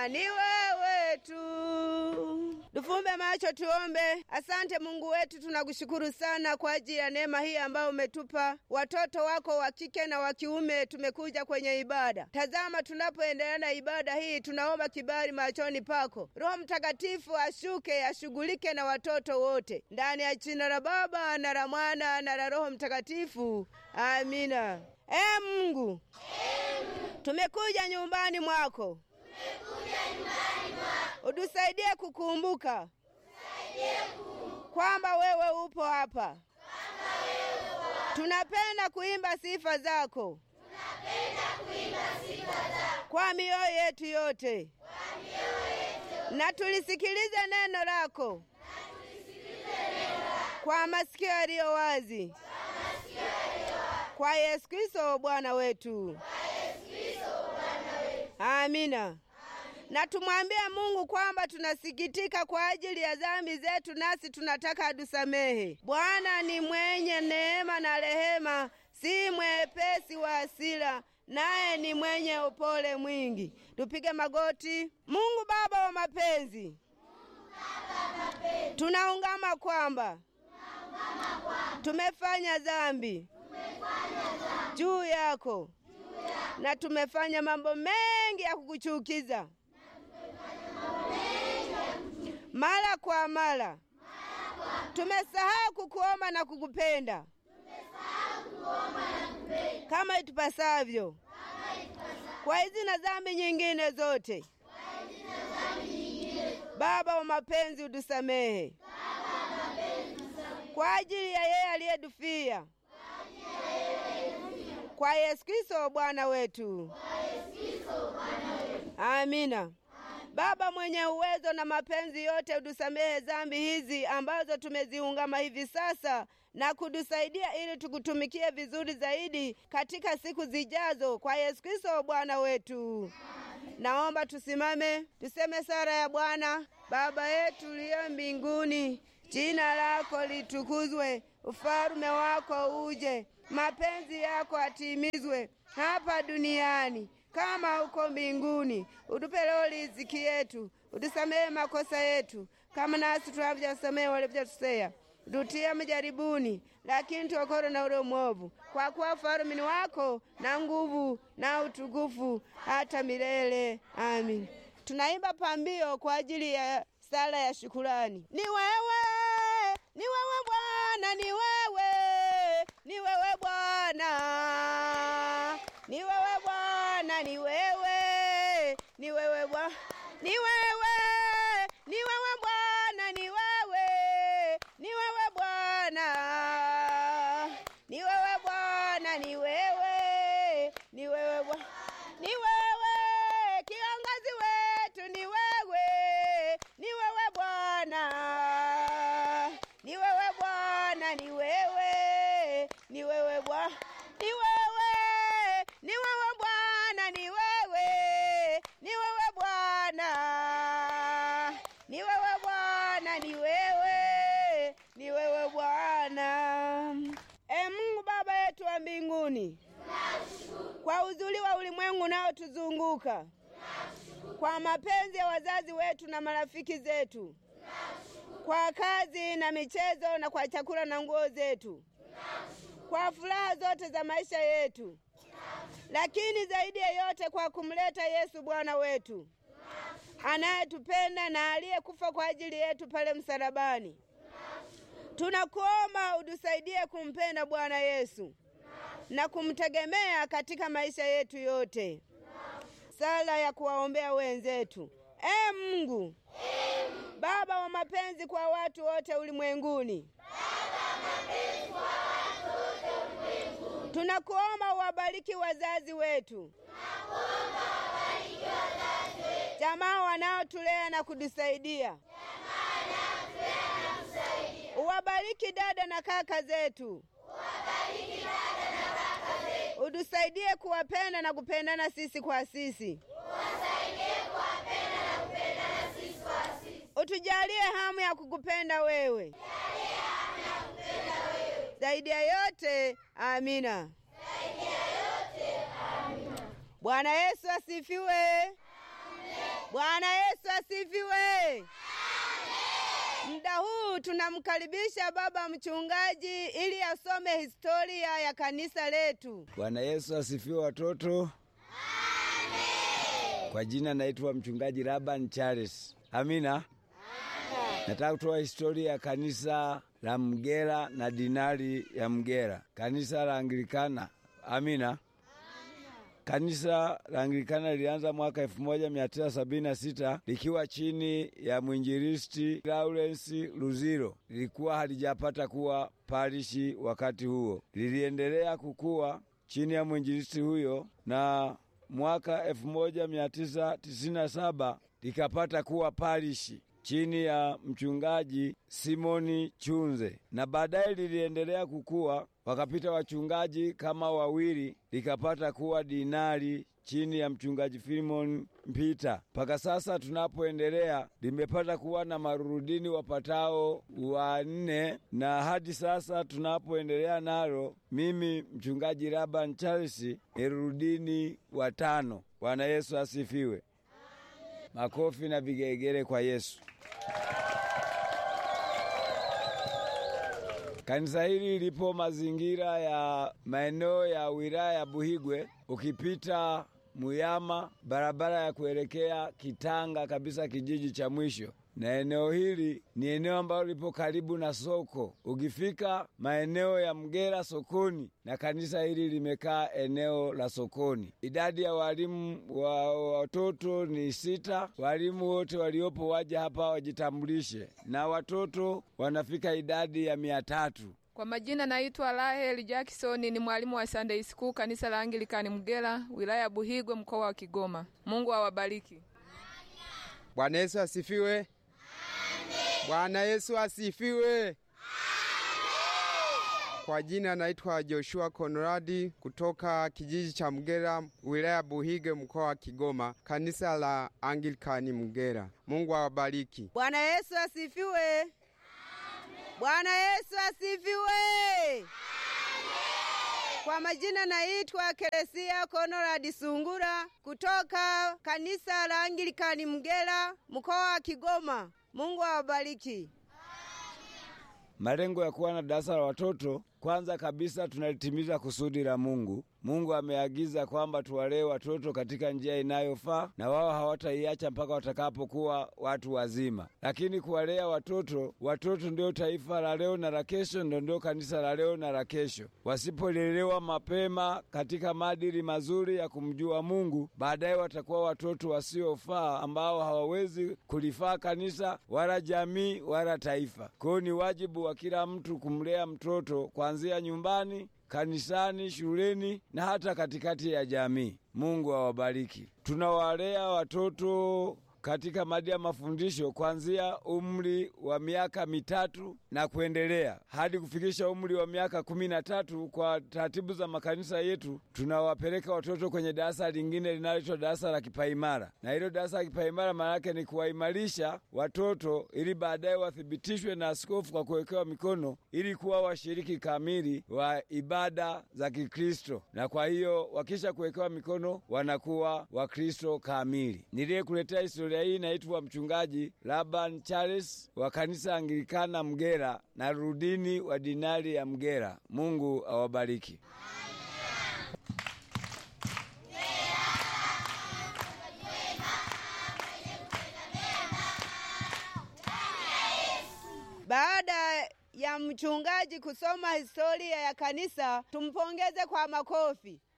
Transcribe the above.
Bwana ni wewe tu. Tufumbe macho tuombe. Asante Mungu wetu, tunakushukuru sana kwa ajili ya neema hii ambayo umetupa. Watoto wako wa kike na wa kiume tumekuja kwenye ibada. Tazama, tunapoendelea na ibada hii, tunaomba kibali machoni pako. Roho Mtakatifu ashuke, ashughulike na watoto wote, ndani ya jina la Baba na la Mwana na la Roho Mtakatifu, amina. E Mungu, tumekuja nyumbani mwako utusaidie kukumbuka kwamba wewe upo hapa. Tunapenda kuimba sifa zako kwa mioyo yetu yote, na tulisikilize neno lako kwa masikio yaliyo wazi, kwa Yesu Kristo Bwana wetu. Amina. Na tumwambie Mungu kwamba tunasikitika kwa ajili ya dhambi zetu, nasi tunataka atusamehe. Bwana ni mwenye neema na rehema, si mwepesi wa hasira, naye ni mwenye upole mwingi. Tupige magoti. Mungu Baba wa mapenzi, tunaungama kwamba tumefanya dhambi juu yako na tumefanya mambo mengi ya kukuchukiza mara kwa mara. Tumesahau kukuomba na kukupenda kama itupasavyo. Kwa hizi na dhambi nyingine zote, Baba wa mapenzi, utusamehe kwa ajili ya yeye aliyedufia kwa Yesu Kristo Bwana wetu. Amina. Baba mwenye uwezo na mapenzi yote, utusamehe dhambi hizi ambazo tumeziungama hivi sasa na kutusaidia ili tukutumikie vizuri zaidi katika siku zijazo, kwa Yesu Kristo Bwana wetu. Naomba tusimame tuseme sala ya Bwana. Baba yetu uliye mbinguni, jina lako litukuzwe, ufalme wako uje, mapenzi yako atimizwe hapa duniani kama uko mbinguni. Utupe leo riziki yetu, utusamehe makosa yetu kama nasi tunavyosamehe walivyotusea, tutie majaribuni, lakini tuokoe na ule mwovu, kwa kuwa ufalme ni wako na nguvu na utukufu hata milele. Amin. Tunaimba pambio kwa ajili ya sala ya shukurani. Ni wewe, ni wewe Bwana, ni wewe, ni wewe Bwana, ni wewe Bwana, ni wewe, ni wewe Bwana, ni wewe, ni wewe Bwana, ni wewe, ni wewe Bwana, ni wewe Bwana, ni wewe, ni wewe Bwana, ni wewe kiongozi wetu, ni wewe, ni wewe Bwana, ni wewe Bwana, ni wewe, ni wewe Bwana, ni wewe, ni wewe Bwana, ni wewe, ni wewe Bwana, ni wewe Bwana, ni wewe, ni wewe Bwana. E Mungu Baba yetu wa mbinguni, kwa uzuri wa ulimwengu unaotuzunguka, kwa mapenzi ya wazazi wetu na marafiki zetu, kwa kazi na michezo na kwa chakula na nguo zetu, kwa furaha zote za maisha yetu, lakini zaidi ya yote kwa kumleta Yesu Bwana wetu anayetupenda na aliyekufa kwa ajili yetu pale msalabani. Tunakuomba utusaidie kumpenda Bwana Yesu na kumtegemea katika maisha yetu yote. Sala ya kuwaombea wenzetu. E Mungu, Baba wa mapenzi kwa watu wote ulimwenguni, tunakuomba uwabariki wazazi wetu, jamaa wanaotulea na kutusaidia, uwabariki dada na kaka zetu, utusaidie kuwapenda na kupendana sisi kwa sisi, utujalie hamu ya kukupenda wewe zaidi ya yote. Amina. Bwana Yesu asifiwe. Bwana Yesu asifiwe. Muda huu tunamkaribisha baba mchungaji ili asome historia ya kanisa letu. Bwana Yesu asifiwe watoto. Kwa jina naitwa mchungaji Laban Charles. Amina. Nataka kutoa historia ya kanisa la Mgera na dinari ya Mgera, kanisa la Anglikana. Amina. Kanisa la Anglikana lilianza mwaka 1976 likiwa chini ya mwinjilisti Lawrence Luziro. Lilikuwa halijapata kuwa parishi wakati huo, liliendelea kukua chini ya mwinjilisti huyo na mwaka 1997 likapata kuwa parishi chini ya mchungaji Simoni Chunze, na baadaye liliendelea kukua, wakapita wachungaji kama wawili, likapata kuwa dinari chini ya mchungaji Filimon Mpita. Mpaka sasa tunapoendelea, limepata kuwa na marurudini wapatao wanne, na hadi sasa tunapoendelea nalo, mimi mchungaji Laban Charles ni rurudini watano. Bwana Yesu asifiwe. Makofi na vigelegele kwa Yesu. Kanisa hili lipo mazingira ya maeneo ya wilaya ya Buhigwe, ukipita Muyama, barabara ya kuelekea Kitanga kabisa, kijiji cha mwisho. Na eneo hili ni eneo ambalo lipo karibu na soko. Ukifika maeneo ya Mgera sokoni, na kanisa hili limekaa eneo la sokoni. Idadi ya walimu wa watoto ni sita. Walimu wote waliopo waje hapa wajitambulishe, na watoto wanafika idadi ya mia tatu. Kwa majina naitwa Rahel Jackson, ni mwalimu wa Sunday School kanisa la Anglikani Mgera, wilaya ya Buhigwe, mkoa wa Kigoma. Mungu awabariki. Bwana Yesu asifiwe. Bwana Yesu asifiwe. Kwa jina naitwa Joshua Konradi kutoka kijiji cha Mgera, wilaya Buhige, mkoa wa Kigoma, kanisa la Anglikani Mgera. Mungu awabariki. Bwana Yesu asifiwe. Bwana Yesu asifiwe. Kwa majina naitwa Keresia Konradi Sungura kutoka kanisa la Anglikani Mgera, mkoa wa Kigoma. Mungu awabariki. Malengo ya kuwa na darasa la watoto, kwanza kabisa tunalitimiza kusudi la Mungu. Mungu ameagiza kwamba tuwalee watoto katika njia inayofaa na wao hawataiacha mpaka watakapokuwa watu wazima. Lakini kuwalea watoto, watoto ndio taifa la leo na la kesho, ndo ndio kanisa la leo na la kesho. Wasipolelewa mapema katika maadili mazuri ya kumjua Mungu, baadaye watakuwa watoto wasiofaa ambao hawawezi kulifaa kanisa wala jamii wala taifa. Kwa hiyo ni wajibu wa kila mtu kumlea mtoto kuanzia nyumbani kanisani, shuleni na hata katikati ya jamii. Mungu awabariki. Tunawalea watoto katika mada ya mafundisho kuanzia umri wa miaka mitatu na kuendelea hadi kufikisha umri wa miaka kumi na tatu. Kwa taratibu za makanisa yetu, tunawapeleka watoto kwenye darasa lingine linaloitwa darasa la kipaimara, na hilo darasa la kipaimara maana yake ni kuwaimarisha watoto ili baadaye wathibitishwe na askofu kwa kuwekewa mikono ili kuwa washiriki kamili wa ibada za Kikristo, na kwa hiyo wakisha kuwekewa mikono wanakuwa Wakristo kamili. Niliyekuletea historia hii naitwa mchungaji Laban Charles wa kanisa Anglikana Mgera na rudini wa dinari ya Mgera. Mungu awabariki. Baada ya mchungaji kusoma historia ya kanisa, tumpongeze kwa makofi.